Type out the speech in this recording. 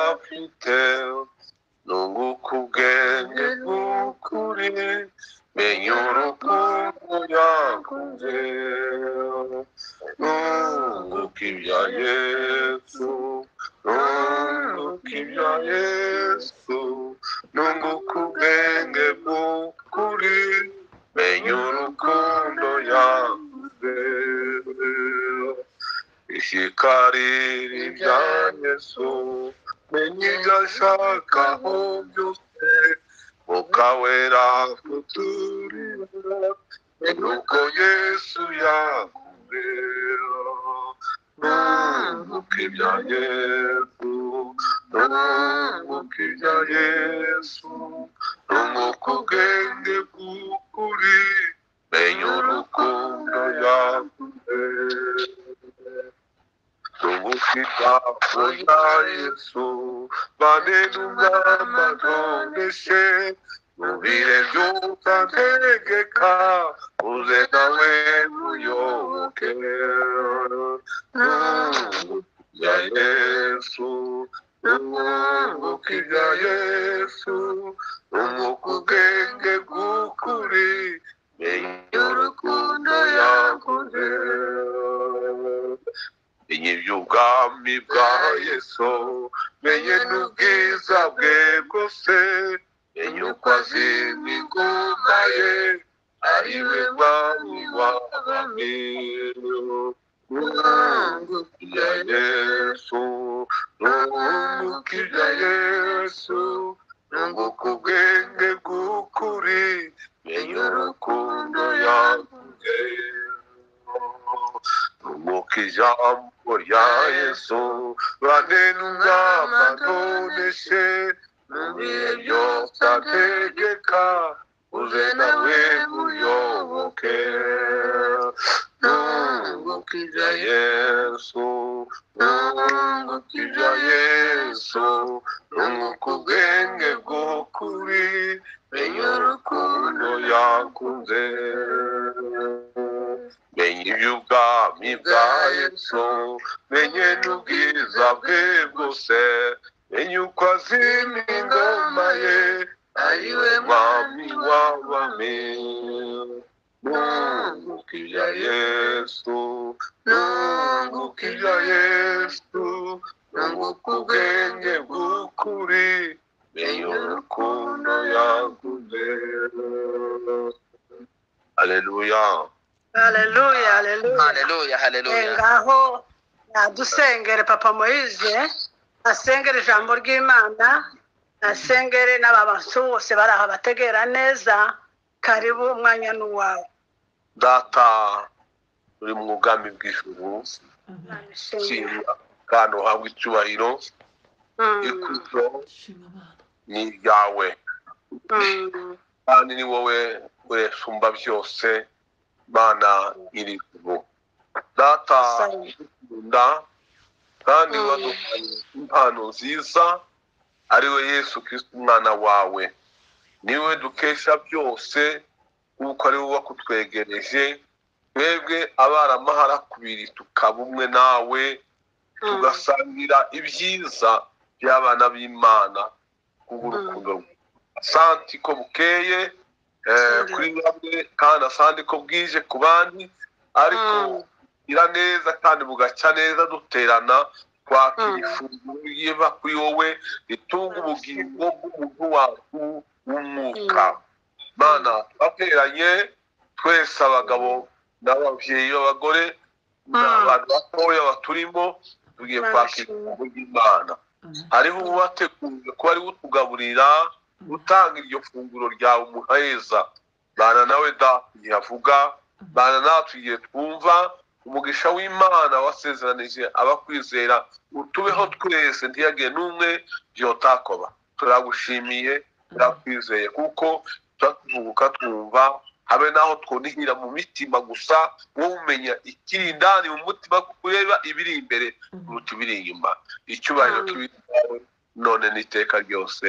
ufite nunguka ubwenge bw'ukuri menya urukundo yaguze nunguka ibya yesu nunguka ibya yesu nunguka ubwenge bw'ukuri menya urukundo yaguze ishyikarira ibya yesu menya ibyo ashakaho byose mukawera kuturira menya uko yesu yakubera nunguka ibya yesu nunguka ibya yesu nunguka ubwenge bw'ukuri menya urukundo yakubera nunguka ibyago bya yesu banene umwami adoneshe mu bihe by'utategeka uze nawe muyoboke nunguka ibya yesu nunguka ibya yesu nunguka ubwenge bw'ukuri menya urukundo yakoze menye iby'ubwami bwa yesu menye n'ubwiza bwe bwose menye uko azimya ingoma ye ari we mwami w'abami nunguka ibya yesu nunguka ibya yesu nunguka ubwenge bw'ukuri menye urukundo yaguze nunguka ijambo rya yesu banene umwami adoneshe mu bihe byose ategeka uze nawe muyoboke nunguka ibya yesu nunguka ibya yesu nunguka ubwenge bw'ukuri menya urukundo yakunze menye iby'ubwami bwa yesu menye n'ubwiza bwe bwose menye uko azimya ingoma ye ari we mwami w'abami nunguka ibya yesu nunguka ibya yesu nunguka ubwenge bw'ukuri menye urukundo yaguze aleluya haleluya haleluya haleluya haleluya ngaho nadusengere papa moyize asengere ijambo ry'imana asengere n'ababantu bose bari aha bategera neza karibu umwanya n'uwawe data uri mu bwami bw'ijuru nshimira kandi uhabwa icyubahiro ikuzo ni iryawe kandi ni wowe ureshumba byose mana iri juru data nda kandi Mm. waduhaye impano nziza ari we yesu kirisiti umwana wawe niwe dukesha byose kuko ari wowe wakutwegereje twebwe abaramahara kubiri tukaba umwe nawe tugasangira ibyiza by'abana b'imana kubw'urukundo rwawe asanti ko bukeye eh, Sindi. kuri bamwe kandi asanti ko bwije ku bandi ariko Mm. ira neza kandi bugacya neza duterana twakira Mm. ifunguro riva kuri wowe ritunga Mm. ubugingo bw'umuntu wacu w'umwuka mana twateranye twese abagabo n'ababyeyi b'abagore n'abantu batoya baturimo tugiye Mana kwakira shimwa. ijambo ry'imana hariho uwateguye ko ari utugaburira utanga iryo funguro ryawe umuheza bana nawe da igihe avuga bana natwe igihe twumva umugisha w'imana wasezeranije abakwizera utubeho twese ntiyagire n'umwe byotakoba turagushimiye turakwizeye kuko turatuvuguka twumva habe naho twunihira mu mitima gusa wowe umenya ikiri indani mu mutima kuko ureba ibiri imbere kuruta ibiri inyuma icyubahiro Mm. kibiri none n'iteka ryose